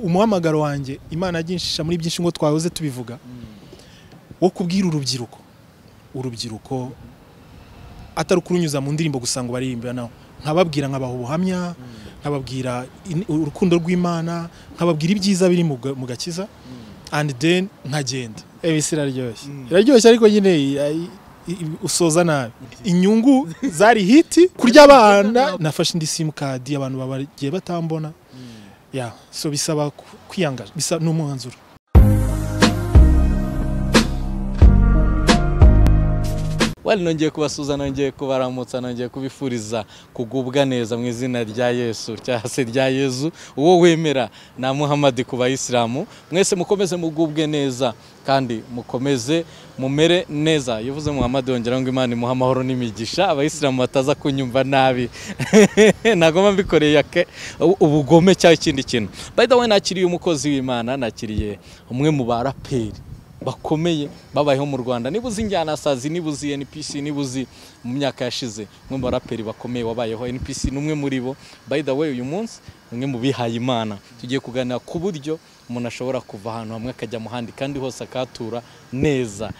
umuhamagaro wanjye imana yaginshisha muri byinshi ngo twahoze tubivuga wo kubwira urubyiruko urubyiruko atari ukurunyuza mu ndirimbo gusa ngo baririmbira nawe nkababwira nkabaha ubuhamya nkababwira in- urukundo rw'imana nkababwira ibyiza biri mu ga- mu gakiza and then nkagenda ebisi iraryoshye iraryoshye ariko nyine i- i- usoza nabi inyungu zari hiti kurya abana nafashe indi simukadi abantu bagiye batambona ya so bisaba ku- kwiyanga bisa n'umwanzuro wari nongeye kubasuza nongeye kubaramutsa nongeye kubifuriza kugubwa neza mu izina rya yesu cyangwa se rya yezu uwo wemera na muhamadi ku bayisilamu mwese mukomeze mugubwe neza kandi mukomeze mumere neza yavuze muhamadi yongeraho ngo imana imuhe amahoro n'imigisha abayisilamu bataza kunyumva nabi nagomba mbikoreye ake- ubugome cyangwa ikindi kintu by the way nakiriye umukozi w'imana nakiriye umwe mu baraperi bakomeye babayeho mu rwanda niba uzi njyanasazi niba uzi npc niba uzi mu myaka yashize umwe mu baraperi bakomeye wabayeho npc ni umwe muri bo by the way uyu munsi umwe mu bihaye imana tugiye kuganira ku buryo umuntu ashobora kuva ahantu hamwe akajya mu handi kandi hose akahatura neza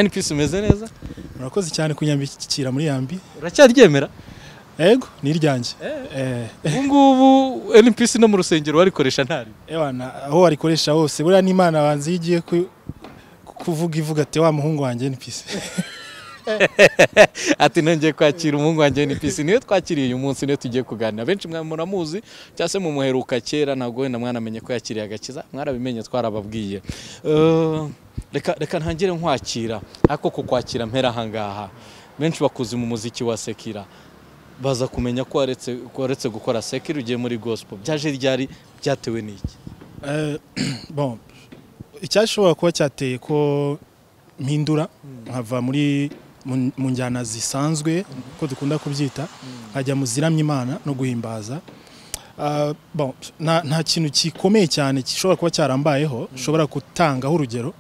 npc umeze neza murakoze cyane kunyambikira muri yambi uracyaryemera ego ni iryanjye Eh. ubu ngubu npc no mu rusengero warikoresha ntari Ewana, aho warikoresha hose buriya n'imana banzi iyo igiye ku- kuvuga ivuga ati wa muhungu wanjye npc ati nongeye kwakira umuhungu wanjye NPC niwe twakiriye uyu munsi niwe tugiye kuganira benshi mwa- muramuzi cyangwa se mumuheruka kera ntabwo wenda mwanamenye ko yakiriye agakiza mwarabimenye twarababwiye Eh, reka reka ntangire nkwakira ariko kukwakira mpera ahangaha benshi bakuze mu muziki wa sekira baza kumenya ko waretse ko waretse gukora sekira ugiye muri gospel byaje ryari byatewe n'iki Eh, bon icyashobora kuba cyateye ko mpindura nkava muri mu mu njyana zisanzwe ko dukunda kubyita nkajya mu ziramya imana no guhimbaza Ah, bon nta nta kintu gikomeye cyane gishobora kuba cyarambayeho ushobora gutangaho urugero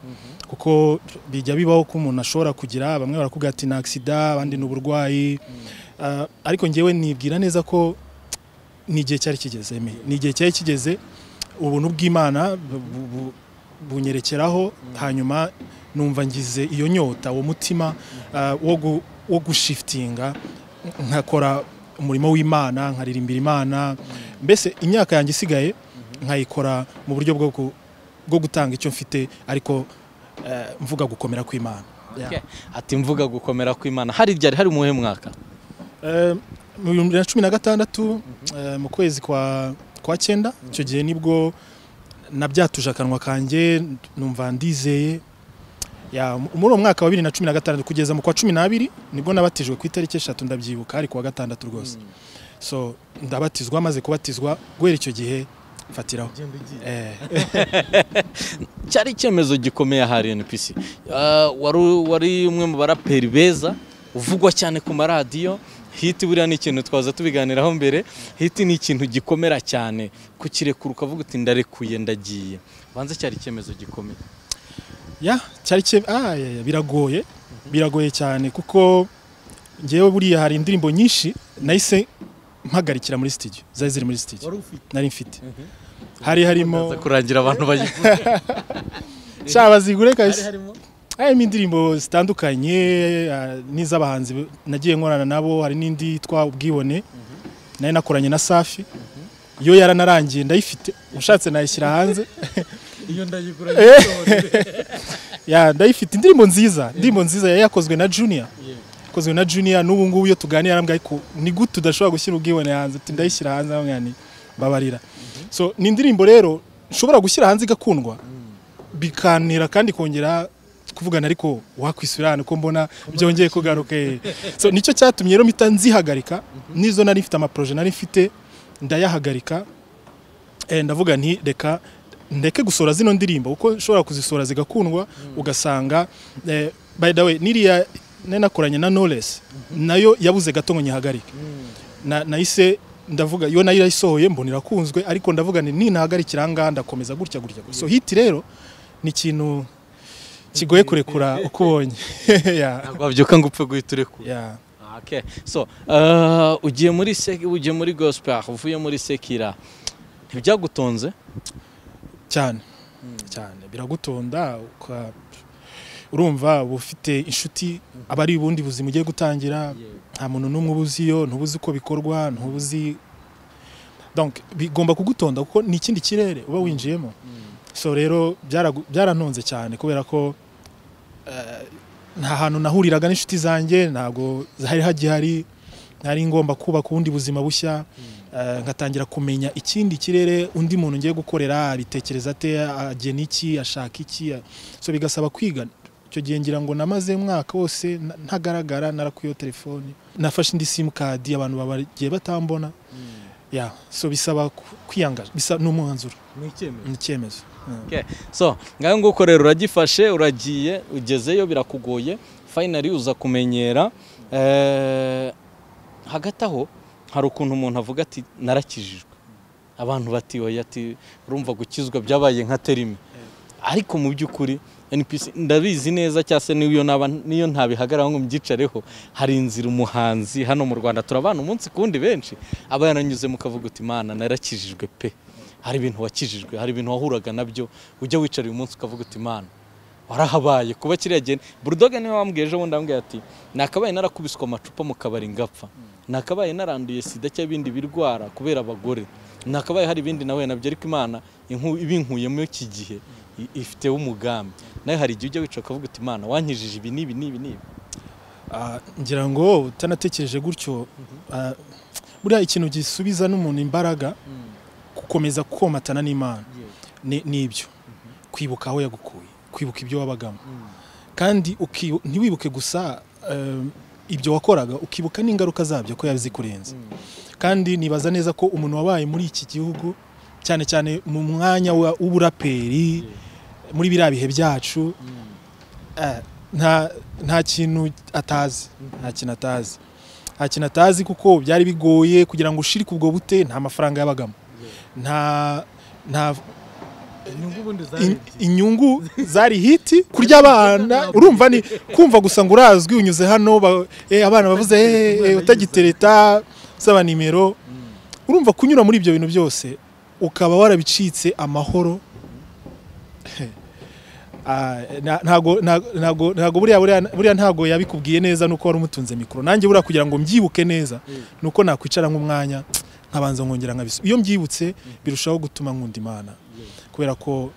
kuko bijya bibaho ko umuntu ashobora kugira bamwe barakubwira ati ni agisida abandi ni uburwayi Ah, ariko ngewe nibwira neza ko ni igihe cyari kigeze Aimé. ni igihe cyari kigeze ubuntu bw'imana bu- bu- bu- bunyerekeraho hanyuma numva ngize iyo nyota uwo mutima ah, wo gu- wo gushifitinga nkakora umurimo w'imana nkaririmbira imana mbese imyaka yanjye isigaye nkayikora mu buryo bwo gu- bwo gutanga icyo mfite ariko eh, mvuga gukomera kw'imana Yeah. ati mvuga gukomera kw'imana hari ryari hari umuhe mwaka Eh, mu bihumbi bibiri na cumi na gatandatu eh, mu kwezi kwa kwa cyenda icyo gihe nibwo nabyatuje akanwa kanjye numva ndizeye Ya, mu- muri uwo mwaka wa bibiri na cumi na gatandatu kugeza mu kwa cumi n'abiri nibwo nabatijwe ku itariki eshatu ndabyibuka ari kuwa gatandatu rwose so ndabatizwa maze kubatizwa guhera icyo gihe mfatiraho Eh, cyari icyemezo gikomeye ahari NPC Ah, wari wari umwe mu baraperi beza uvugwa cyane ku maradiyo hiti buriya ni ikintu twaza tubiganiraho mbere hiti ni ikintu gikomera cyane kukirekura ukavuga uti ndarekuye ndagiye banze cyari icyemezo gikomeye ya cyari cye ah, ya, ya, biragoye biragoye cyane kuko ngewe buriya hari indirimbo nyinshi nahise mpagarikira muri studio zari ziri muri studio nari mfite hari harimo Aza kurangira abantu bayivuga shaba bazigure hari kabisa harimo harimo indirimbo zitandukanye ah, n'iz'abahanzi b- nagiye nkorana nabo hari n'indi yitwa ubwibone nayo nakoranye na safi iyo yaranarangiye ndayifite ushatse nayishyira hanze iyo ndayigura ya ndayifite indirimbo nziza indirimbo nziza yari yakozwe na junior yakozwe na junior n'ubu ngubu iyo tuganira arambwira ariko ni gute udashobora gushyira ubwibone hanze ati ndayishyira hanze aramubwira nti babarira so ni indirimbo rero nshobora gushyira hanze igakundwa bikanira kandi kongera kuvugana ariko wakwisubira hano ko mbona byongeye kugaruka eh. so nicyo cyatumye rero mpita nzihagarika n'izo nari mfite amaproje nari mfite ndayahagarika Eh, ndavuga nti reka ndeke gusohora zino ndirimbo kuko nshobora kuzisohora zigakundwa ugasanga eh, by the way niriya nari nakoranye na Knowless nayo yabuze gato ngo nyihagarike Na- nahise ndavuga yo nayo irayisohoye mbona irakunzwe ariko ndavuga nti nintahagarikira aha ngaha ndakomeza gutya gutya gutya. so hiti rero ni ikintu kigoye kurekura uko ubonye yeah. ntabwo wabyuka ngo upfe guhita urekura yeah. Okay. So, uh, ugiye muri sek ugiye muri gospel uvuye muri sekira ntibyagutonze cyane cyane biragutonda uka- urumva uba ufite inshuti aba ari ubundi buzima ugiye gutangira nta muntu n'umwe ubuziyo ntubuzi uko bikorwa ntubuzi donc bigomba kugutonda kuko ni ikindi kirere uba winjiyemo so rero byaragu- byarantunze cyane kubera ko eh, nta hantu nahuriraga n'inshuti zanjye ntabwo hari hagihari nari ngomba kubaka ubundi buzima bushya eh, ngatangira kumenya ikindi kirere undi muntu ngiye gukorera abitekereza ate agena iki ashaka iki a- so bigasaba kwiga icyo gihe ngira ngo namaze umwaka wose na- ntagaragara narakuyeho telefoni nafashe indi simukadi abantu bagiye batambona ya so bisaba ku- kwiyangaza bisa n'umwanzuro ni icyemezo ni icyemezo Yeah. so ngaho nguko rero uragifashe uragiye ugezeyo birakugoye fayinali uza kumenyera Eh, hagati aho hari ukuntu umuntu avuga ati narakijijwe abantu bati oya ati urumva gukizwa byabaye nka terime ariko mu by'ukuri NPC ndabizi neza cyangwa se niyo naba niyo ntabihagararaho ngo mbyicareho hari inzira umuhanzi hano mu Rwanda turabana umunsi kundi benshi aba yaranyuze mukavuga uti mana narakijijwe pe hari ibintu wakijijwe hari ibintu wahuraga nabyo ujya wicara uyu munsi ukavuga uti mana warahabaye kuba kiriya gihe burudoga niwe wambwiye ejo bundi wambwiye ati nakabaye narakubiswe amacupa mu kabari ngapfa nakabaye naranduye sida cyangwa ibindi birwara kubera abagore nakabaye hari ibindi nawe nabyo ariko imana inku- ibinkuyemo iki gihe i- ifiteho umugambi nawe hari igihe ujya wicara ukavuga uti imana wankijije ibi n'ibi n'ibi n'ibi Ah, ngira ngo utanatekereje gutyo ah, buriya ikintu gisubiza n'umuntu imbaraga gukomeza kukomatana n'imana ni- n'ibyo kwibuka aho yagukuye kwibuka ibyo wabagamo kandi uki- ntiwibuke gusa eh, ibyo wakoraga ukibuka n'ingaruka zabyo ko yazikurenze kandi nibaza neza ko umuntu wabaye muri iki gihugu cyane cyane mu mwanya wa- w'uburaperi muri biriya bihe byacu eh, nta nta kintu atazi nta kintu atazi nta kintu atazi kuko byari bigoye kugira ngo ushirike ubwo bute nta mafaranga yabagamo nta nta in- inyungu zari hiti kurya abana urumva ni kumva gusa ngo urazwi unyuze hano ba- eh, abana bavuze eh, eh, utagitereta usaba nimero urumva kunyura muri ibyo bintu byose ukaba warabicitse amahoro Ah, na- ntago ntago- ntago- ntago buriya buriya buriya ntago yabikubwiye neza nuko wari umutunze mikoro nanjye buriya kugira ngo mbyibuke neza nuko nakwicara nk'umwanya nkabanza nkongera nkabisa iyo mbyibutse birushaho gutuma nkunda imana kubera ko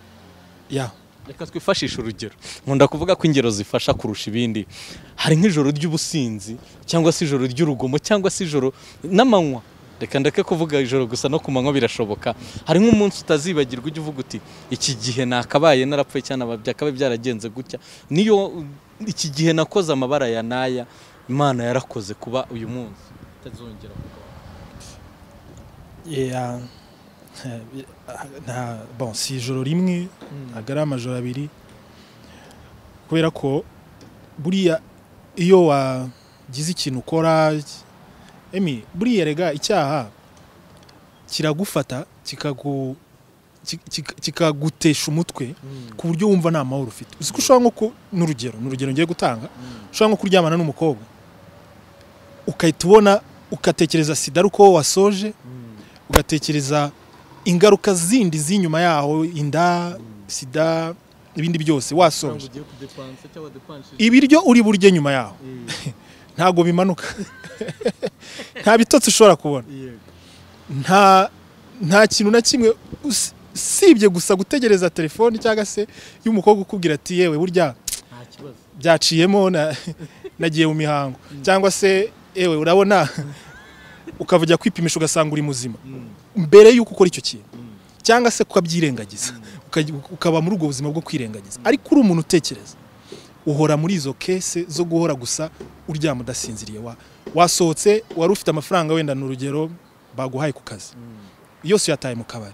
ya reka twifashishe urugero nkunda kuvuga ko ingero zifasha kurusha ibindi hari nk'ijoro ry'ubusinzi cyangwa se ijoro ry'urugomo cyangwa se ijoro n'amanywa reka ndeke kuvuga ijoro gusa no ku manywa birashoboka hari nk'umunsi utazibagirwa ujya uvuga uti iki gihe nakabaye narapfuye cyane byakabaye byaragenze gutya niyo iki gihe nakoze amabara ya n'aya imana yarakoze kuba uyu munsi itazongera ya nta bon si ijoro rimwe ntabwo ari amajoro abiri kubera ko buriya iyo wagize ikintu ukora emi buriya rega icyaha kiragufata kikagu- ki- ki- kikagutesha umutwe ku buryo wumva nta mahoro ufite uzi ko ushobora nko ku- ni urugero ni urugero ngiye gutanga ushobora nko kuryamana n'umukobwa ukahita ubona ugatekereza sida ari uko wasoje ugatekereza ingaruka zindi z'inyuma yaho inda sida ibindi byose wasoje ibiryo uri burye nyuma yaho ntabwo bimanuka nta bitotsi ushobora kubona nta nta kintu na kimwe usi- usibye gusa gutegereza telefoni cyangwa se y'umukobwa ukubwira ati yewe burya nta kibazo byaciyemo na- nagiye mu mihango cyangwa se ewe urabona ukava ujya kwipimisha ugasanga uri muzima mbere y'uko ukora icyo kintu cyangwa se ukabyirengagiza uka- ukaba muri ubwo buzima bwo kwirengagiza ariko uri umuntu utekereza uhora muri izo kese zo guhora gusa uryama udasinziriye wa wasohotse wari ufite amafaranga wenda ni urugero baguhaye ku kazi yose uyataye mu kabari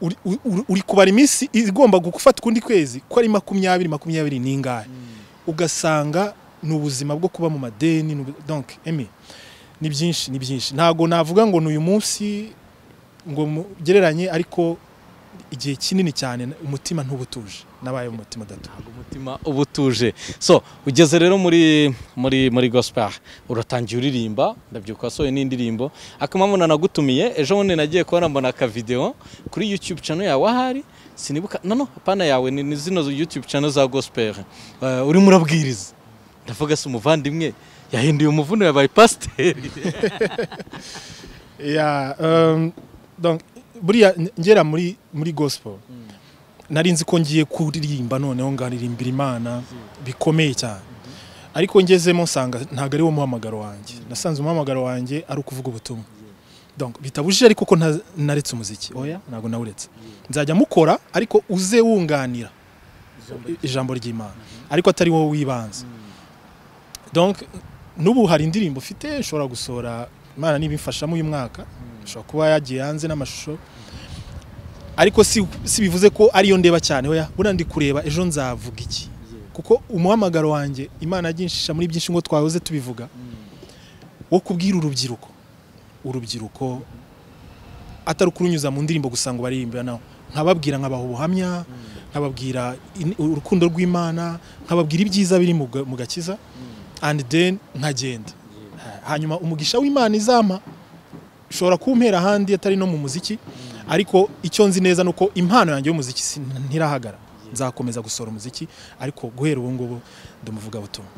uri, uri, uri kubara iminsi igomba gufata ukundi kwezi ko ari makumyabiri makumyabiri n'ingahe ugasanga ni ubuzima bwo kuba mu madeni ni ubu- donc emi ni byinshi ni byinshi ntabwo navuga ngo ni uyu munsi ngo mu- gereranye ariko igihe kinini cyane umutima ntubutuje nabaye umutima udatuye umutima uba utuje so ugeze rero muri muri muri gospel uratangiye uririmba ndabyuka wasohoye n'indirimbo akamamo nanagutumiye ejo bundi nagiye kubona mbona akavidewo kuri youtube channel yawe ahari sinibuka no no pana yawe ni ni zino youtube channel za gospel Eh, urimo urabwiriza ndavuga se umuvandimwe yahinduye umuvuno yabaye pasiteri Ya, um, donc, buriya ngera muri muri gospel nari nzi ko ngiye kuririmba noneho ngaririmbira imana bikomeye cyane ariko ngezemo nsanga ntabwo ari wo muhamagaro wanjye nasanze umuhamagaro wanjye ari ukuvuga ubutumwa donc bitabujije ariko ko nta- naretse umuziki oya ntabwo nawuretse nzajya mukora ariko uze wunganira ijambo ry'imana ariko atari wowe wibanze donc n'ubu hari indirimbo ufite nshobora gusohora imana nibimfashamo uyu mwaka ashobora kuba yagiye hanze n'amashusho ariko si, si bivuze ko ariyo ndeba cyane oya buriya ndi kureba ejo nzavuga iki kuko umuhamagaro wanjye imana yaginshisha muri byinshi ngo twahoze tubivuga wo kubwira urubyiruko urubyiruko atari ukurunyuza mu ndirimbo gusa ngo baririmbe naho nkababwira nkabaha ubuhamya nkababwira in- urukundo rw'imana nkababwira ibyiza biri mu ga- mu gakiza and then nkagenda hanyuma umugisha w'imana izampa ushobora kumpera ahandi atari no mu muziki ariko icyo nzi neza ni uko impano yanjye y'umuziki si- ntirahagara nzakomeza gusohora umuziki ariko guhera ubu ngubu ndumuvuga butumwa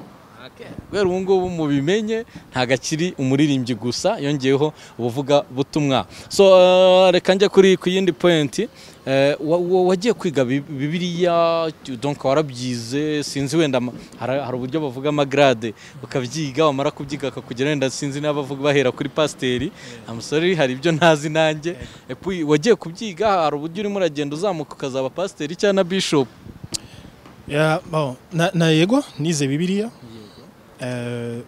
kubera ubu ngubu mubimenye ntabwo akiri umuririmbyi gusa yongeyeho ubuvuga butumwa so eh, reka njya kuri ku yindi pointi Eh, wa- wa- wagiye kwiga bi- bibiliya donc warabyize sinzi wenda ama- hari hari uburyo bavuga amagrade ukabyiga wamara kubyiga akakugera wenda sinzi n'abavuga bahera kuri pasiteri amusore hari ibyo ntazi nanjye Epuwi, wagiye kubyiga hari uburyo urimo uragenda uzamuka ukazaba pasiteri cyangwa na bishopu Ya, bon, na, na yego nize bibiliya Eh,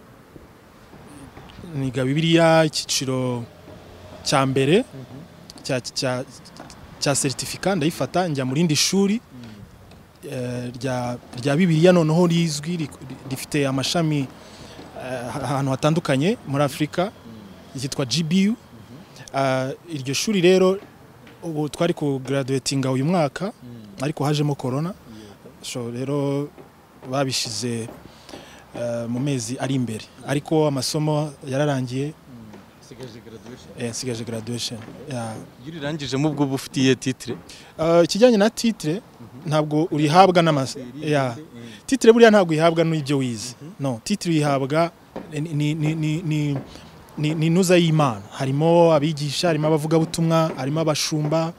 niga bibiliya icyiciro cya mbere cya- cya- cya seritifika ndayifata njya mu rindi shuri eh, rya rya bibiliya noneho rizwi ri- rifite amashami eh, ahantu hatandukanye muri afurika ryitwa gbu Ah, iryo shuri rero ubu twari kugaraduwetinga uyu mwaka ariko hajemo korona so rero babishize eh, mu mezi ari imbere ariko amasomo yararangiye eh, nsigaje graduation Yeah. iyo urirangijemo ubwo uba ufitiye titire Eh, ikijyanye na titre ntabwo urihabwa n'amasa yeah. titre buriya ntabwo uyihabwa n'ibyo wize no titre uyihabwa ni- ni- ni- ni- ni- ni ni ntuza y'imana harimo abigisha harimo abavugabutumwa harimo abashumba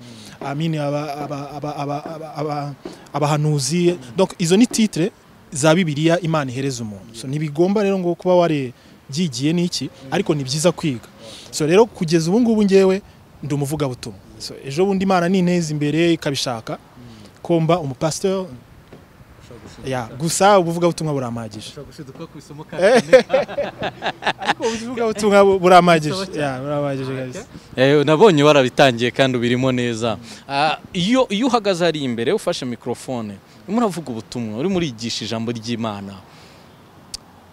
amini aba- aba- aba- aba- aba- aba- abahanuzi donc izo ni titre za bibiliya imana ihereza umuntu so ntibigomba rero ngo kuba warabyigiye n'iki ariko ni byiza kwiga so rero kugeza ubu ngubu ngewe ndi umuvugabutumwa so ejo bundi imana ninteza imbere ikabishaka ko mba umupasiteri ya gusa ubuvugabutumwa burampagije ariko ubuvugabutumwa bu- burampagije ya burampagije guys. Eh, nabonye warabitangiye kandi ubirimo neza Ah, iyo iyo uhagaze hari imbere ufashe mikorofone urimo uravuga ubutumwa urimo urigisha ijambo ry'imana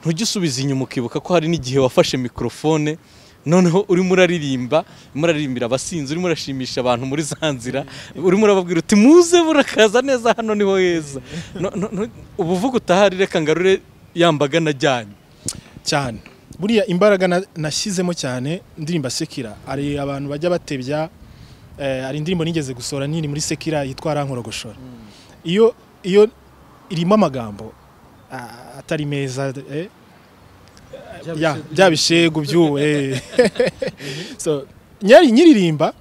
ntujye usubiza inyuma ukibuka ko hari n'igihe wafashe mikorofone noneho urimo uraririmba urimo uraririmbira abasinzi urimo urashimisha abantu muri za nzira urimo urababwira uti muze murakaza neza hano niho heza No- no- no- ubuvuga utahari reka ngarure yambaga najyanye cyane buriya imbaraga na- nashyizemo cyane indirimbo sekira hari abantu bajya batebya eh, hari indirimbo nigeze gusohora nini muri sekira yitwa rankorogoshora iyo iyo irimo amagambo ah, atari meza eh, ya, bya bishegu by'ubu eh. so nyari nyiririmba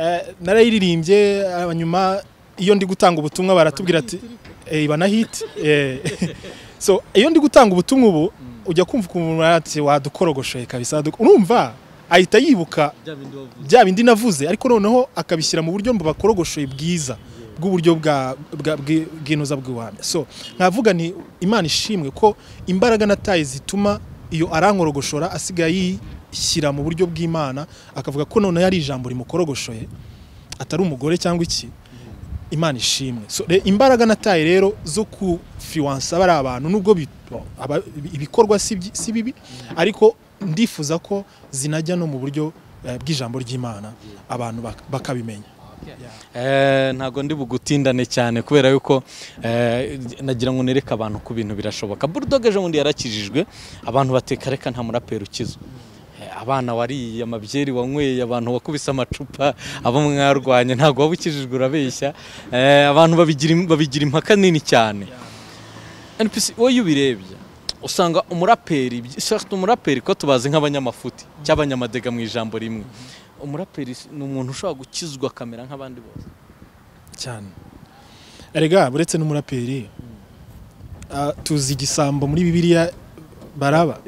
eh, narayiririmbye ah, nyuma iyo ndi gutanga ubutumwa baratubwira ati eh, banahiti eh. so iyo ndi gutanga ubutumwa ubu ujya kumva ukuntu ati wadukorogoshoye kabisa duk- urumva ahita yibuka bya bindi navuze ariko noneho akabishyira mu buryo bakorogoshoye bwiza bw'uburyo bwa- bwa- bwi- bw'inoza bw'iwamya so nkavuga ni imana ishimwe ko imbaraga nataye zituma iyo arankorogoshora asigaye yishyira mu buryo bw'imana akavuga ko noneho ari ijambo rimukorogoshoye atari umugore cyangwa iki imana ishimwe so, re, imbaraga nataye rero zo kufiwansa bari abantu nubwo bi- aba- ibikorwa si byi- si bibi ariko ndifuza ko zinajya no mu buryo eh, bw'ijambo ry'imana abantu bak- bakabimenya Eh, ntago ndi bugutindane cyane kubera yuko eh, nagira ngo nereke abantu ko ibintu birashoboka bulldog ejo bundi yarakijijwe abantu bateka reka nta muraperi ukiza Eh, abana wariye amabyeri wanyweye abantu wakubise amacupa abo mwarwanye ntago wabukijijwe urabeshya Eh, abantu babigira im- babigira impaka nini cyane NPC wowe iyo ubirebye usanga umuraperi byi- surtout umuraperi ko tubazi nk'abanyamafuti cy'abanyamadega mu ijambo rimwe umuraperi s- ni umuntu ushobora gukizwa kamera nk'abandi bose cyane erega uretse n'umuraperi ah, tuzi igisambo muri bibiliya baraba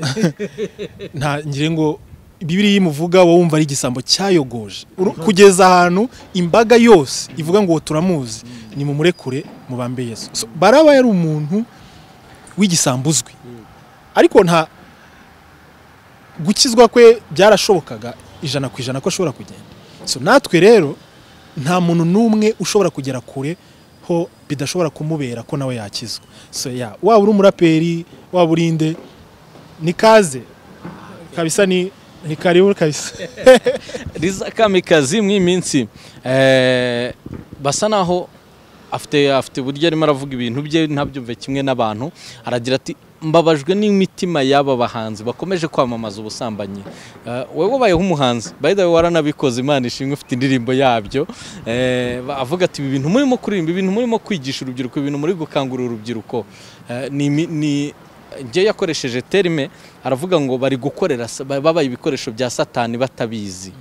nta ngira ngo bibiliya imuvuga wowe wumva ari igisambo cyayogoje Uru- kugeza ahantu imbaga yose ivuga ngo turamuzi ni mumurekure mubambe yesu So, baraba yari umuntu w'igisambo uzwi ariko nta gukizwa kwe byarashobokaga ijana ku ijana ko ashobora kugenda so natwe rero nta muntu n'umwe ushobora kugera kure ho bidashobora kumubera ko nawe yakizwa so ya waba uri umuraperi waba uri inde ni kaze kabisa ni ni karibu kabisa riza kamikazi mu iyi minsi eh, basa naho afite afite uburyo arimo aravuga ibintu bye ntabyumve kimwe n'abantu aragira ati mbabajwe n'imitima y'aba bahanzi bakomeje kwamamaza ubusambanyi Eh, wowe wabayeho umuhanzi by the way waranabikoze imana ishimwe ufite indirimbo yabyo Eh, ba- avuga ati ibi bintu murimo kuririmba ibintu murimo kwigisha urubyiruko ibintu muri gukangurira urubyiruko Eh, ni imi- ni njye yakoresheje terime aravuga ngo bari gukorera sa- babaye ibikoresho bya satani batabizi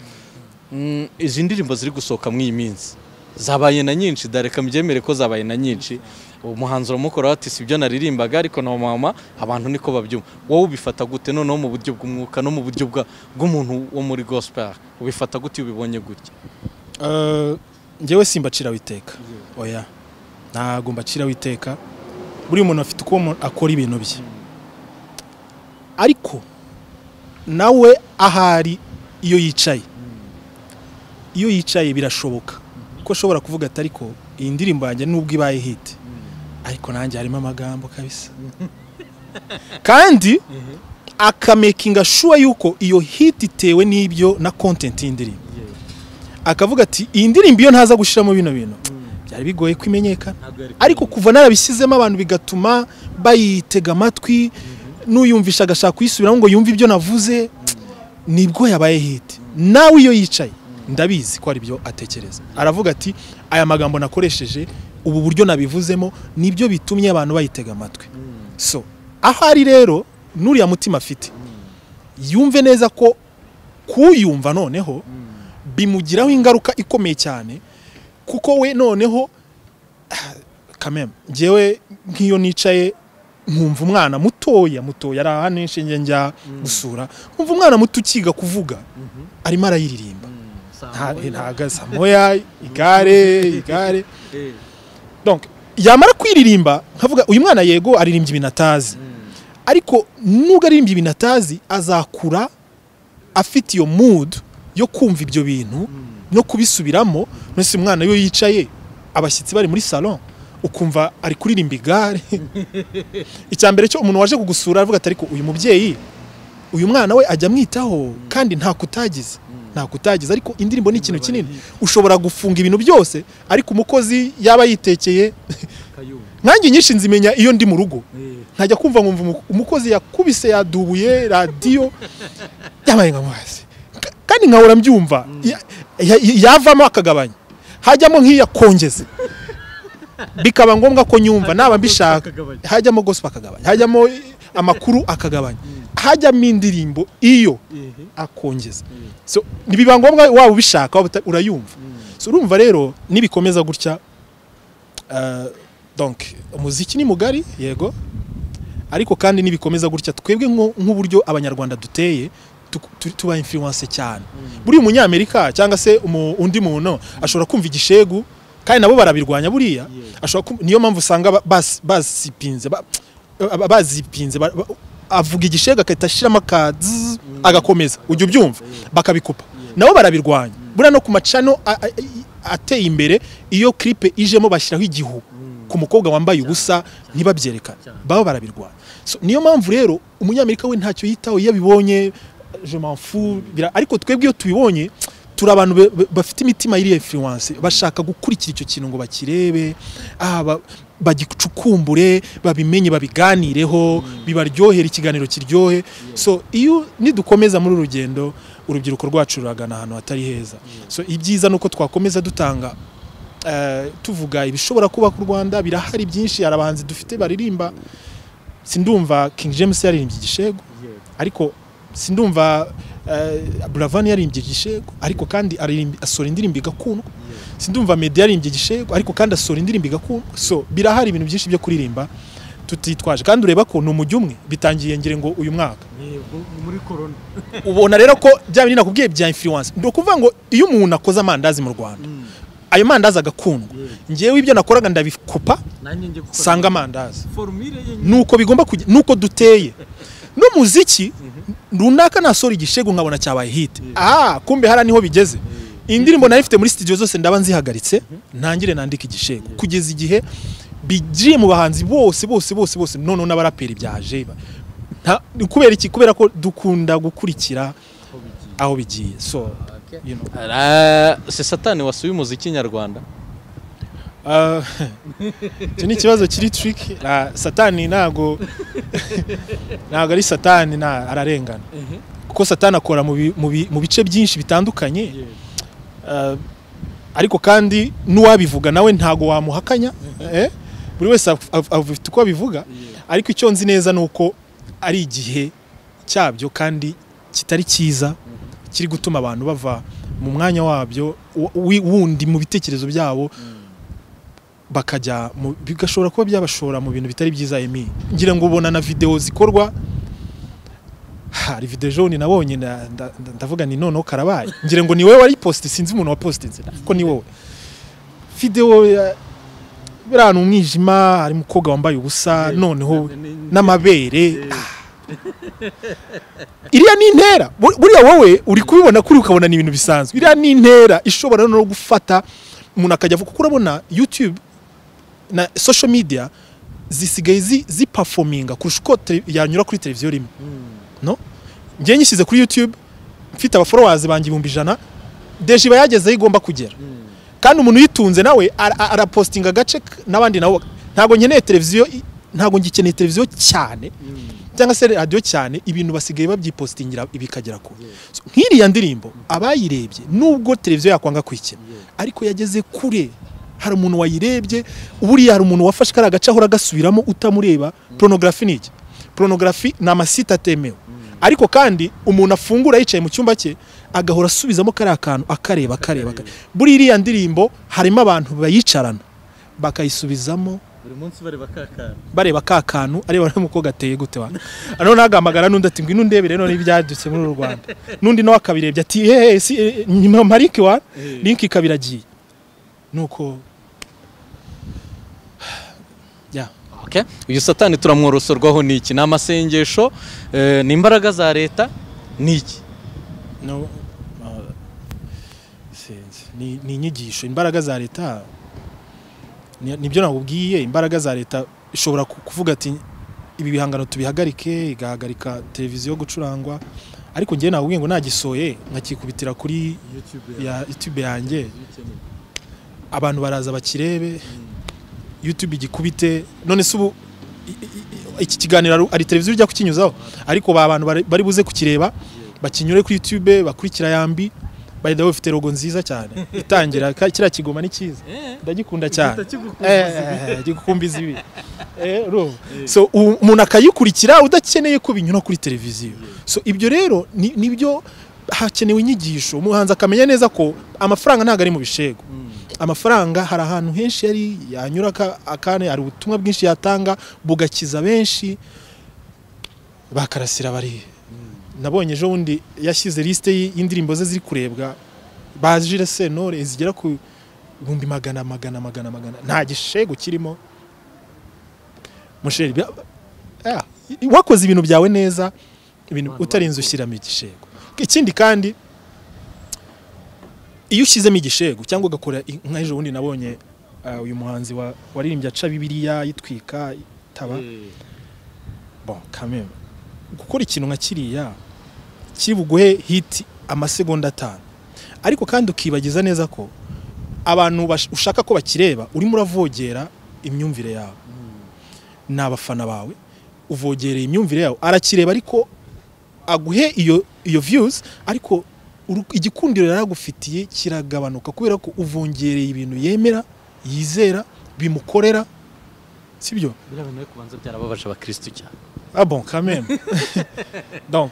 Mm, izi ndirimbo ziri gusohoka muri iyi minsi zabaye na nyinshi dareka mbyemere ko zabaye na nyinshi umuhanzi uramukora ati si byo naririmbaga ariko na mama abantu niko babyumva wowe ubifata gute noneho mu buryo bw'umwuka no mu buryo bwa- bw'umuntu wo muri gospel ubifata gute iyo ubibonye gutya Eh, njyewe simbacira witeka oya ntabwo mbacira witeka buri muntu afite uko umuntu akora ibintu bye ariko nawe ahari iyo yicaye iyo yicaye birashoboka ko ashobora kuvuga ati ariko iyi ndirimbo yanjye nubwo ibaye hiti ariko nanjye harimo amagambo kabisa kandi akamekinga shuwa yuko iyo hiti itewe n'ibyo na kontenti y'indirimbo akavuga ati iyi ndirimbo iyo ntaza gushyiramo bino bintu byari bigoye ko imenyekana ariko kuva narabishyizemo abantu bigatuma bayitega amatwi n'uyumvisha agashaka kuyisubiramo ngo yumve ibyo navuze nibwo yabaye hiti nawe iyo yicaye ndabizi ko ari byo atekereza aravuga ati aya magambo nakoresheje ubu buryo nabivuzemo nibyo bitumye abantu bayitega amatwi so aho ari rero n'uriya mutima afite yumve neza ko kuyumva noneho bimugiraho ingaruka ikomeye cyane kuko we noneho kameme ngewe nk'iyo nicaye nkumva umwana mutoya mutoya ari ahantu inshinge njya gusura nkumva umwana muto ukiga kuvuga arimo arayiririmba Nta- ntaga samoya igare igare donc yamara kwiririmba nkavuga uyu mwana yego aririmbye ibintu atazi ariko nubwo aririmbye ibintu atazi azakura afite iyo mood yo kumva ibyo bintu no kubisubiramo nose umwana iyo yicaye abashyitsi bari muri salon ukumva ari kuririmba igare icya mbere cyo umuntu waje kugusura aravuga ati ariko uyu mubyeyi uyu mwana we ajya amwitaho kandi nta kutagize nta kutagize ariko indirimbo ni ikintu kinini ushobora gufunga ibintu byose ariko umukozi yaba yitekeye nanjye nyinshi nzimenya iyo ndi mu rugo ntajya kumva nkumva umu- umukozi yakubise yadubuye radiyo yabaye nka mazi Ka- kandi nkahora mbyumva Ya- ya- yavamo akagabanya hajyamo nk'iyakongeza bikaba ngombwa ko nyumva naba mbishaka hajyamo gospel akagabanya hajyamo amakuru akagabanya hajyamo indirimbo iyo akongeza so ntibiba ngombwa waba ubishaka waba uta- urayumva so urumva rero nibikomeza gutya eh, donc umuziki ni mugari yego ariko kandi nibikomeza gutya twebwe nko- nk'uburyo abanyarwanda duteye tu- tu- tuba influence cyane buriya umunyamerika cyangwa se umu- undi muntu ashobora kumva igishegu kandi nabo barabirwanya buriya ashobora kum- niyo mpamvu usanga ba- bas- basipinze ba- aba- bazipinze ba- ba- avuga igishega agahita ashyiramo akazi agakomeza ujya ubyumva bakabikupa nabo barabirwanya buriya no ku macano a- a- i- ateye imbere iyo clip ijemo bashyiraho igihu ku mukobwa wambaye ubusa ntibabyerekane baba barabirwanya So, niyo mpamvu rero umunyamerika we ntacyo yitaho iyo abibonye je m'en fous, bira- ariko twebwe iyo tubibonye turi abantu be- be- bafite imitima iriya influence bashaka gukurikira icyo kintu ngo bakirebe ah, ba- bagicukumbure babimenye babiganireho bibaryohere ikiganiro kiryohe so iyo nidukomeza muri uru rugendo urubyiruko rwacu ruragana ahantu hatari heza so ibyiza ni uko twakomeza dutanga eh, tuvuga ibishobora kuba ku rwanda birahari byinshi hari abahanzi dufite baririmba sindumva king james yaririmbye igishego ariko sindumva eh, buravani yaririmbye igishego ariko kandi aririmba- asohora indirimbo igakundwa sindumva meddy yaririmbye igishego ariko kandi asohora indirimbo igakundwa so birahari ibintu byinshi byo kuririmba tutitwaje kandi ureba ko ni umujyi umwe bitangiye ngire ngo uyu mwaka muri korona ubona rero ko bya bintu nakubwiye bya influence ni ukuvuga ngo iyo umuntu akoze amandazi mu rwanda ayo mandazi agakundwa ngewe ibyo nakoraga ndabikopa nanjye njye gukora sanga amandazi formule ye nyine nuko bigomba kujya nuko duteye n'umuziki runaka nasora igishego nkabona cyabaye hit ah kumbe hara niho bigeze indirimbo nari mfite muri studio zose ndaba nzihagaritse ntangire nandika igishego kugeza igihe bigiye mu bahanzi bose bose bose bose noneho n'abaraperi byaje ba- nta- kubera iki kubera ko dukunda gukurikira aho bigiye aho bigiye so you know. Ara- se satani wasuye umuziki nyarwanda Ah, icyo ni ikibazo kiri trick Ah, satani ntago ntago ari satani na ararengana kuko satani akora mu bi- mu bi- mu bice byinshi bitandukanye Ah, ariko kandi n'uwabivuga nawe ntago wamuhakanya Eh, buri wese af- af- afite uko abivuga ariko icyo nzi neza ni uko ari igihe cyabyo kandi kitari cyiza kiri gutuma abantu bava mu mwanya wabyo wu- wi- wundi mu bitekerezo byabo bakajya mu- bigashobora kuba byabashora mu bintu bitari byiza emi ngira ngo ubona na videwo zikorwa hari video jaune nabonye na- nda- nda- ndavuga ni noneho karabaye ngira ngo ni wowe wari posti sinzi umuntu wapositinze ariko ni wowe video ya biri ahantu mu mwijima hari umukobwa wambaye ubusa noneho n'amabere Ah. iriya ni intera Bu- buriya wowe uri kubibona kuri ukabona ni ibintu bisanzwe iriya ni intera ishobora no gufata umuntu akajya avuga kuko urabona youtube na social media zisigaye zi- ziperforminga kurusha uko tele- yanyura kuri televiziyo rimwe no ngiye nyishyize kuri youtube mfite abaforowazi banjye ibihumbi ijana deje iba yagezeho igomba kugera kandi umuntu uyitunze nawe ara- ara- arapositinga agace k- n'abandi nabo ntabwo nkeneye televiziyo i- ntabwo ngikeneye televiziyo cyane cyangwa se radiyo cyane ibintu basigaye babyipositingira bikagera kure So, nk'iriya ndirimbo abayirebye nubwo televiziyo yakwanga kuyikina ariko yageze kure hari umuntu wayirebye buriya hari umuntu wafashe kariya gace ahora agasubiramo utamureba porunogarafi ni iki porunogarafi ni amasite atemewe ariko kandi umuntu afungura yicaye mu cyumba cye agahora asubizamo kariya kantu akareba akareba akareba. buri iriya ndirimbo harimo abantu bayicarana bakayisubizamo buri munsi bareba kakana bareba ka kantu areba n'umukobwa gateye gute wa none agamagara n'undi ati ngwino undebe rero n'ibyadutse muri uru Rwanda n'undi nawe akabirebye ati hehe si eh, nyuma marike wa link ikaba iragiye nuko ya Okay. uyu satani turamworosorwaho n'iki ni amasengesho eh, ni imbaraga za leta n'iki no uh, sinzi. ni ni inyigisho imbaraga za leta ni- nibyo nakubwiye imbaraga za leta ishobora ku- kuvuga ati ibi bihangano tubihagarike igahagarika televiziyo gucurangwa ariko njyewe nakubwiye ngo nagisoye nkakikubitira kuri youtube ya youtube yanjye bikeneye abantu baraza bakirebe youtube igikubite none se ubu i- i- i- iki kiganiro ari- ari televiziyo ujya kukinyuzaho ariko ba bantu bari- bari buze kukireba bakinyure kuri youtube bakurikira yambi bayida bafite rogo nziza cyane itangira ka- kiriya kigoma ni cyiza ndagikunda cyane kigukumbuza Eh, gikukumbiza ibi Eh, urumva? so u- umuntu akayikurikira udakeneye ko binyura kuri televiziyo so ibyo rero ni- nibyo hakenewe inyigisho umuhanzi akamenya neza ko amafaranga ntabwo ari mu bishego amafaranga hari ahantu henshi yari yanyura aka- akane hari ubutumwa bwinshi yatanga bugakiza benshi bakarasira bari nabonye ejo bundi yashyize lisite y- y'indirimbo ze ziri kurebwa bajire sentore zigera ku ibihumbi magana magana magana magana nta gishego kirimo musheri bya- ah, i- wakoze ibintu byawe neza ibintu Abantu utarinze ushyiramo igishego ikindi kandi iyo ushyizemo igishego cyangwa ugakora i- nka ejo bundi nabonye ah, uyu muhanzi wa- waririmbye aca bibiriya yitwika itaba bon quand même gukora ikintu nka kiriya kiri buguhe hiti amasegonda atanu ariko kandi ukibagiza neza ko abantu bash- ushaka ko bakireba urimo uravogera imyumvire yawe ni abafana bawe uvogereye imyumvire yawe arakireba ariko aguhe iyo iyo views ariko uru- igikundiro yari agufitiye kiragabanuka kubera ko uvongereye ibintu yemera yizera bimukorera sibyo birabona yo kubanza byarababaje abakirisitu cyane Ah bon, quand même. Donc,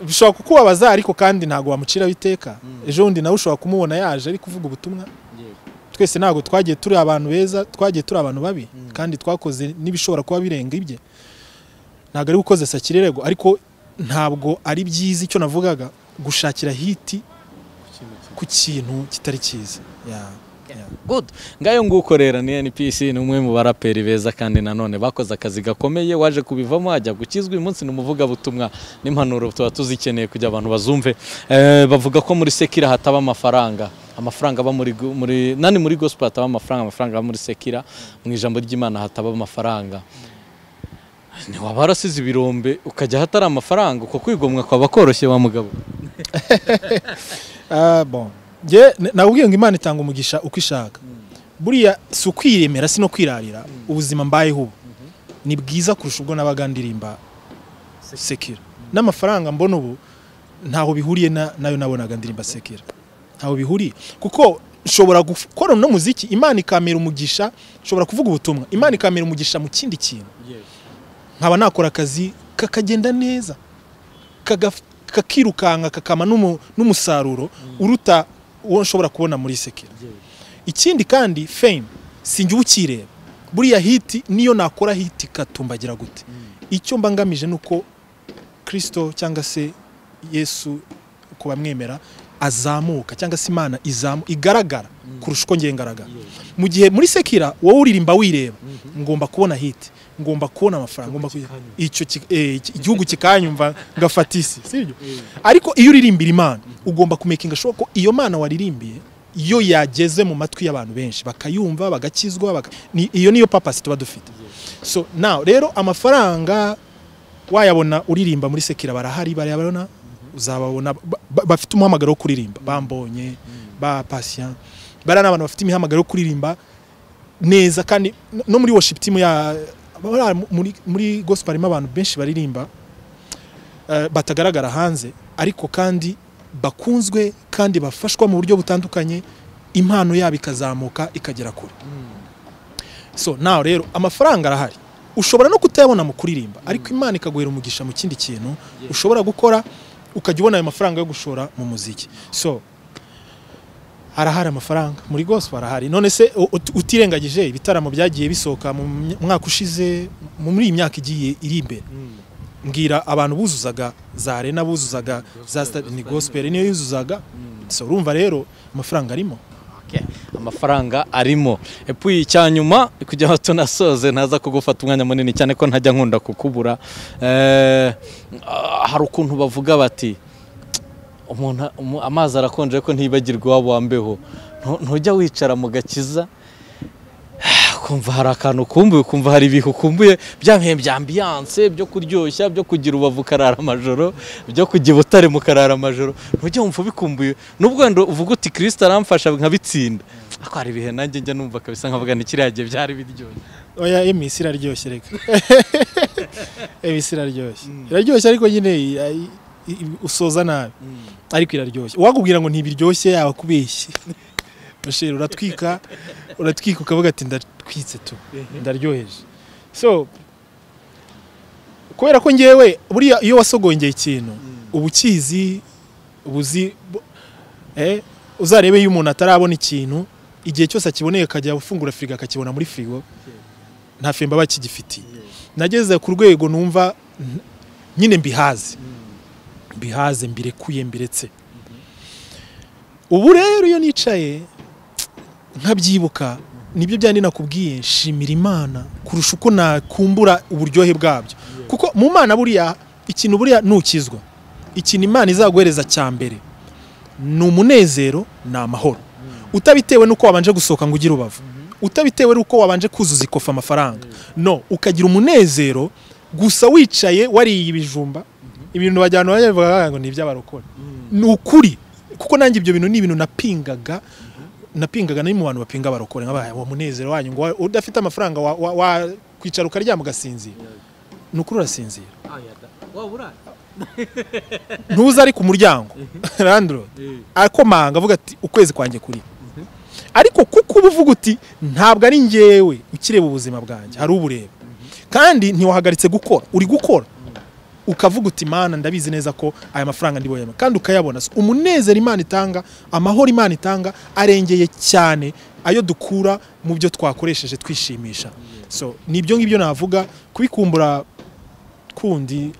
bishobora kukubabaza ariko kandi ntabwo wamuciraho iteka. Mm. Ejo bundi nawe ushobora kumubona yaje ari kuvuga ubutumwa. yego Twese ntabwo twagiye turi abantu beza, twagiye turi abantu babi. Mm. Kandi twakoze n'ibishobora kuba birenga ibye. Ntabwo ari gukoza sakirerego ariko ntabwo ari byiza icyo navugaga gushakira hiti ku kintu kimwe ku kintu kitari cyiza. Yeah. Good. Ngayo nguko rero ni NPC ni umwe mu baraperi beza kandi nanone bakoze akazi gakomeye waje kubivamo ajya gukizwa uyu munsi ni umuvugabutumwa n'impanuro tuba tuzikeneye kugira abantu bazumve Eh, bavuga ko muri Sekira hataba amafaranga amafaranga aba muri, gu- muri nani muri gospel hataba amafaranga amafaranga aba muri Sekira mu ijambo ry'Imana hataba amafaranga ntiwaba warasize ibirombe ukajya ahatari amafaranga uko kwigomwa kwaba koroshye wa mugabo Ah bon. Nge nakubwiye ngo Imana itanga umugisha uko ishaka. Buriya si ukwiremera si no kwirarira ubuzima mbayeho ubu. Ni bwiza kurusha ubwo nabaga ndirimba Sekira. N'amafaranga mbona ubu ntaho bihuriye na- nayo nabonaga ndirimba Sekira. Ntaho bihuriye kuko nshobora gukora no muziki Imana ikamera umugisha nshobora kuvuga ubutumwa Imana ikamera umugisha mu kindi kintu yego nkaba nakora akazi kakagenda neza Kagaf- kakirukanka kakama n'umu- n'umusaruro uruta uwo nshobora kubona muri sekera yego ikindi kandi fame sinjye uba ukireba buriya hiti niyo nakora hiti ikatumbagira gute icyo mba ngamije ni uko kirisito cyangwa se yesu ku bamwemera azamuka cyangwa se imana izamu igaragara kurusha uko ngiye ngaragara yego mu gihe muri sekira wowe uririmba wireba Mhm. ngomba kubona hiti ngomba kubona amafaranga ngomba kugira- kikanyumva. icyo ki- eh, iki- igihugu kikanyumva ngafata isi sibyo Eh, ariko iyo uririmbira imana ugomba kumekinga sure ko iyo mana waririmbiye iyo yageze mu matwi y'abantu benshi bakayumva bagakizwa baka- ni- iyo niyo papasi tuba dufite so now rero amafaranga wayabona uririmba muri sekira barahari barayabona uzababona ba- ba- bafite umuhamagaro wo kuririmba bambonye ba patient bariya ni abantu bafite imihamagaro yo kuririmba neza kandi no- no muri worship team ya bariya muri, muri gospel harimo abantu benshi baririmba eh, batagaragara hanze ariko kandi bakunzwe kandi bafashwa mu buryo butandukanye impano yabo ikazamuka ikagera kure so nawe rero amafaranga arahari ushobora no kutayabona mu kuririmba ariko imana ikaguhera umugisha mu kindi kintu Yeah. ushobora gukora ukajya ubona ayo mafaranga yo gushora mu muziki so harahari amafaranga muri gospel harahari none se u- ut- utirengagije ibitaramo byagiye bisohoka mu my- mwaka ushize mu- muri iyi myaka igiye iri imbere Mm. mbwira abantu buzuzaga za arena buzuzaga za Gospel, stade ni gospel. gospel niyo yuzuzaga so urumva rero amafaranga arimo Okay. amafaranga arimo epuye icya nyuma kugira ngo tunasoze ntaza kugufata umwanya munini cyane ko ntajya nkunda kukubura Eh, ah, hari ukuntu bavuga bati umuntu umu- amazi arakonje ariko ntiyibagirwa iwabo wambeho Ntu- ntujya wicara mu gakiza kumva hari akantu ukumbuye ukumva hari ibihe ukumbuye bya bihe bya ambiyanse byo kuryoshya byo kugira ubavu ukarara amajoro byo kujya i butare mukarara amajoro ntujya wumva ubikumbuye nubwo wenda uvuga uti kirisita aramfasha nkabitsinda ariko hari ibihe nanjye njya numva kabisa nkavuga ni kiriya gihe byari biryoshye oya emisi iraryoshye reka emisi iraryoshye iraryoshye ariko nyine i- i- i- usoza nabi ariko iraryoshye uwakubwira ngo ntibiryoshye yaba kubeshye bashir uratwika uratwika ukavuga ati ndatwitse tu ndaryoheje so kubera ko ngewe buriya iyo wasogongeye ikintu uba ukizi uba uzi bu- eh, uzarebe iyo umuntu atarabona ikintu igihe cyose akiboneye akajya afungura firigo akakibona muri firigo nta fimba aba akigifitiye nageze ku rwego numva n- nyine mbihaze mbihaze mbirekuye mbiretse ubu rero iyo nicaye nkabyibuka nibyo byandi nakubwiye nshimira imana kurusha uko nakumbura uburyohe bwabyo kuko mu mana buriya ikintu buriya nukizwa ikintu imana izaguhereza cya mbere ni umunezero ni amahoro utabitewe n'uko wabanje gusohoka ngo ugire ubavu utabitewe n'uko wabanje kuzuza ikofa amafaranga no ukagira umunezero gusa wicaye wariye ibijumba ibintu bajyana bavuga ngo ni iby'abarokore ni ukuri kuko nanjye ibyo bintu ni ibintu napingaga napingaga nari mu bantu bapinga abarokore nk'abaye uwo munezero wanyu ngo wa- udafite amafaranga wa- wa- wakwicara ukaryama ugasinzira ni ukuri urasinzira waba urara ntuza ari ku muryango randro akomanga avuga ati ukwezi kwanjye kuri ariko kuko uba uvuga uti ntabwo ari njyewe ukireba ubuzima bwanjye hari ubureba kandi ntiwahagaritse gukora uri gukora ukavuga uti mana ndabizi neza ko aya mafaranga ndi buyabone." kandi ukayabona So, umunezero imana itanga amahoro imana itanga arengeye cyane ayo dukura mu byo twakoresheje twishimisha so nibyo ngibyo navuga kubikumbura kundi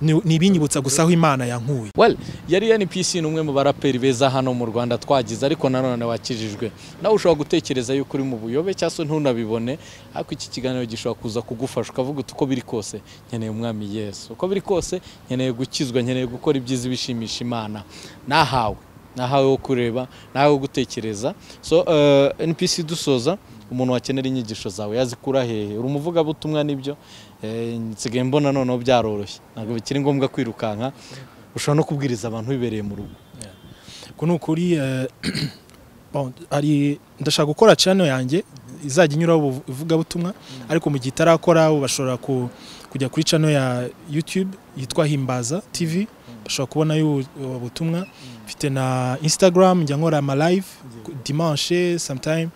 ni ni ibinyibutsa gusa aho imana yankuye Well, yari yani PC ni umwe mu baraperi beza hano mu Rwanda twagize ariko nanone wakijijwe. Nawe ushobora gutekereza yuko uri mu buyobe cyangwa se ntunabibone ariko iki kiganiro gishobora kuza kugufasha ukavuga uti uko biri kose nkeneye umwami Yesu. Uko biri kose nkeneye gukizwa nkeneye gukora ibyiza bishimisha Imana. Nahawe nahawe wo kureba nawe wo gutekereza so eh, NPC dusoza umuntu wakenera inyigisho zawe yazikura hehe uri umuvugabutumwa nibyo Eh, nsigaye mbona noneho byaroroshye ntabwo bikiri ngombwa kwirukanka ushobora no kubwiriza abantu bibereye mu rugo uku ni ukuri eh, bon, hari ndashaka gukora channel yanjye izajya inyuraho ubu- ivugabutumwa ariko mu gihe itarakora ubu bashobora ku- kujya kuri channel ya YouTube yitwa Himbaza TV bashobora kubonayo ubu- ubu butumwa mfite na Instagram njya nkora ama live ku- dimanche sometime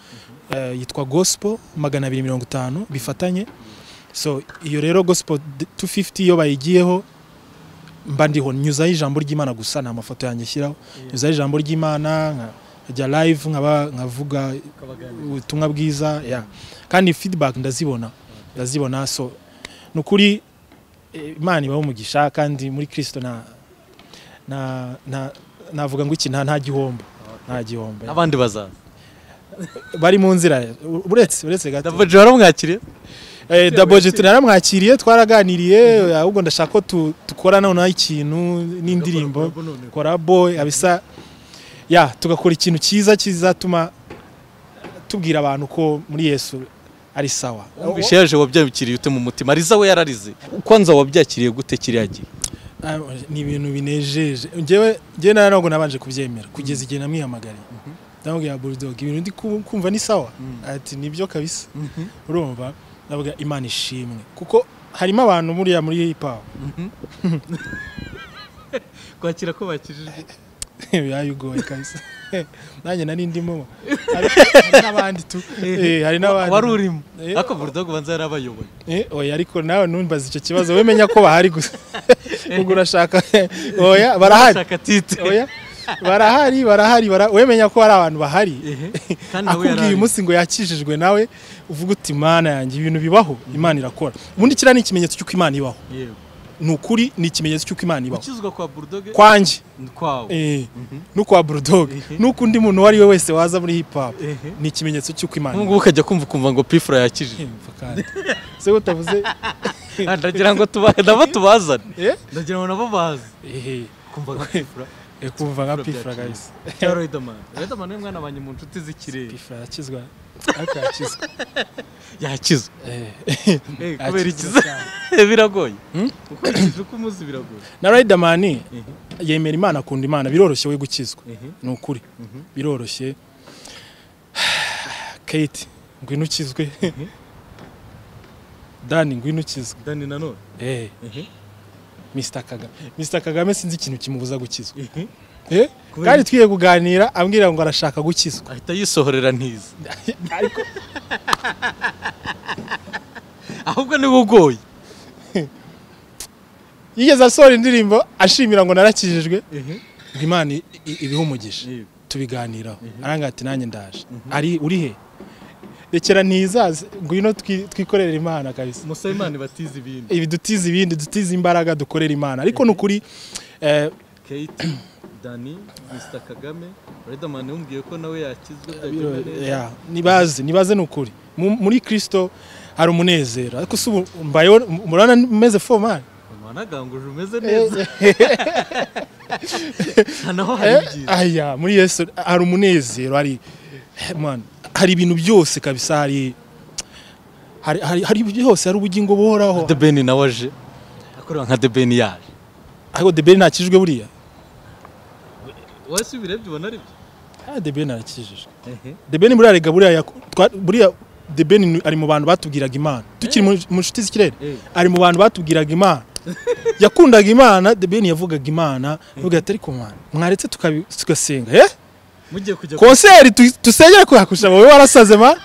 eh, yitwa Gospel 250 bifatanye so iyo rero Gospel 250 iyo bayigiyeho mba ndiho nyuzaho ijambo ry'Imana gusa nta mafoto yanjye shyiraho nyuzaho ijambo ry'Imana nka- nkajya live nkaba nkavuga ubutumwa bwiza yeah. kandi feedback ndazibona ndazibona so ni ukuri eh, imana ibaho umugisha kandi muri kristo na na na navuga ngo iki nta nta gihombo nta gihombo yeah. n'abandi bazaza bari mu nzira u- uretse uretse gato davaje waramwakiriye Eh, Daboje tunaramwakiriye twaraganiriye ahubwo ndashaka ko tu- dukora noneho ikintu n'indirimbo korabo abisa ya tugakora ikintu cyiza kizatuma tubwira abantu ko muri Yesu ari sawa wumvishe yaje wabyakiriye ute mu mutima ariza we yararize kwanza wabyakiriye gute kiriya gihe Ah, ni ibintu binejeje njyewe njyewe nawe ntabwo nabanje kubyemera kugeza igihe namwihamagariye ndamubwira bulldog ibintu ndi ku- kumva ni sawa ati nibyo kabisa urumva ndavuga imana ishimwe kuko harimo abantu buriya muri hip hop kwakira ko bakijijwe yayigoye kabisa nanjye nari ndimo hari hari n'abandi tu Eh, hari n'abandi wari urimo Eh, ariko burudogo banza yarabayoboye Eh, oya ariko nawe numbaza icyo kibazo we menya ko bahari gusa ubwo urashaka oya barahari ashaka tite oya barahari barahari bara- we menya ko hari abantu bahari kandi nawe akubwiye yarari uyu munsi ngo yakijijwe nawe uvuga uti imana yanjye ibintu bibaho imana irakora ubundi kiriya ni ikimenyetso cy'uko imana ibaho yewe ni ukuri ni ikimenyetso cy'uko imana ibaho ukizwa kwa bulldog kwanjye kwawe eh, n'ukwa bulldog n'ukundi muntu uwo ari we wese waza muri hip hop Ehe. ni ikimenyetso cy'uko imana nk'ubu ukajya kumva ukumva ngo pifura yakijije Yumva kandi se utavuze ndagira ngo tubahe nabo tubazane eh ndagira ngo nabo bazi ehe kumva nka pifura eh, kumva nka pifra Pifra guys cya riderman riderman ni mwana wanjye mu nshuti z'ikirere pifra yakizwa akakizwa yakizwe eh Eh, kubera akizwa ikiza cyane. biragoye ukurikije uko umuzi biragoye na Riderman yemera imana akunda imana biroroshye we gukizwa ni ukuri biroroshye Kate ngwino ukizwe Dani ngwino ukizwe dani nanone eh Ehe. Mr Kagame Mr Kagame sinzi ikintu kimubuza gukizwa Ehe. eh Kubera kandi twiye kuganira ambwira ngo arashaka gukizwa ahita yisohorera ntiza ariko ahubwo niwe ugoye yigeze asohora indirimbo ashimira ngo narakijijwe ehe ngo imana i- i- ibihe umugisha Yego. tubiganiraho aranga ati nanjye ndaje ari uri he rekera ntizaze ngwino twi- twikorere imana kabisa musayimani batize ibindi ibi dutize ibindi dutize imbaraga dukorera imana ariko ni ukuri eh, kate dani mr kagame riderman yamubwiye ko nawe yakizwe biro- byagenda neza. ya, nibaze nibaze ni ukuri Mu- muri kirisito hari umunezero ariko si ubu mbayeho murabona meze fo mani wanaganguje umeze neza aha naho hari ibyiza aya muri yesu hari umunezero hari man, hari ibintu byose kabisa hari hari hari, hari byose hari ubugingo buhoraho The Ben nawe aje akorera nka The Ben yaje ariko debeli ntakijwe buriya wese ubirebye ubona ari byo Ah, The Ben arakijijwe The Ben burarega buriya yaku- twa- buriya The Ben ni- ari mu bantu batubwiraga imana tukiri mu mu nshuti z'ikirere Eh. ari mu bantu batubwiraga imana yakundaga imana The Ben yavugaga imana avuga ati ariko mwana mwaretse tukabi- tugasenga eh mugiye kujya ku- konseri tu- dusengere kuhakusha wowe warasaze ma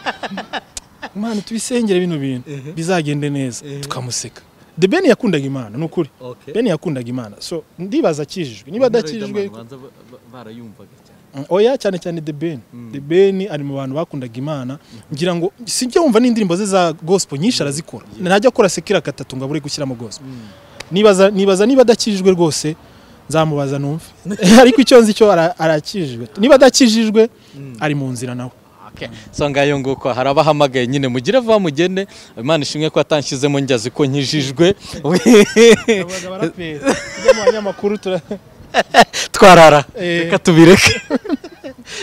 imana tubisengere bino bintu Ehe. bizagende neza Ehe. tukamuseka The Ben yakundaga imana ni ukuri Okay. Ben yakundaga imana so ndibaza akijijwe niba Abanyarwanda adakijijwe banza ba- ba- barayumvaga cyane Mm, oya cyane cyane The Ben The Ben ari mu bantu bakundaga imana ngira ngo sijya wumva n'indirimbo ze za gospel nyinshi arazikora ntajya akora sekira gatatu ngo abure gushyiramo gospel nibaza nibaza niba adakijijwe rwose nzamubaza numve ariko icyo nzi cyo ara- arakijijwe niba adakijijwe ari mu nzira nawe Okay. so ngayo nguko hari abahamagaye nyine mugire vuba mugende imana ishimwe ko atanshyizemo njyazi ko nkijijwe tujya mu banyamakuru tura- twarara Eh. reka tubireke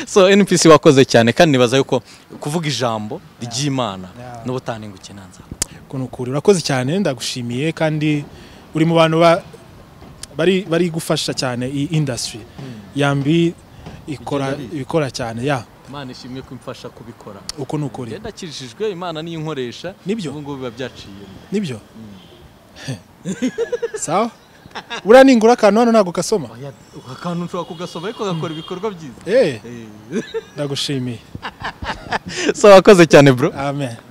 so npc wakoze cyane kandi nibaza yuko kuvuga ijambo ry'imana Yeah. n'ubutanenguke nanza ukuntu ukuri urakoze cyane ndagushimiye kandi uri mu bantu ba- bari bari gufasha cyane iyi industry yambi ikora Igenda ari. ikora cyane ya imana ishimwe ko imfasha kubikora uko ni ukuri genda akijijwe imana niyo inkoresha Nibyo. ubu ngubu biba byaciyemo nibyo sawa buriya ningura akantu hano ntabwo kasoma Oya, aka kantu ushobora kugasoma ariko ugakora ibikorwa byiza Eh, Eh. ndagushimiye so wakoze cyane bro amen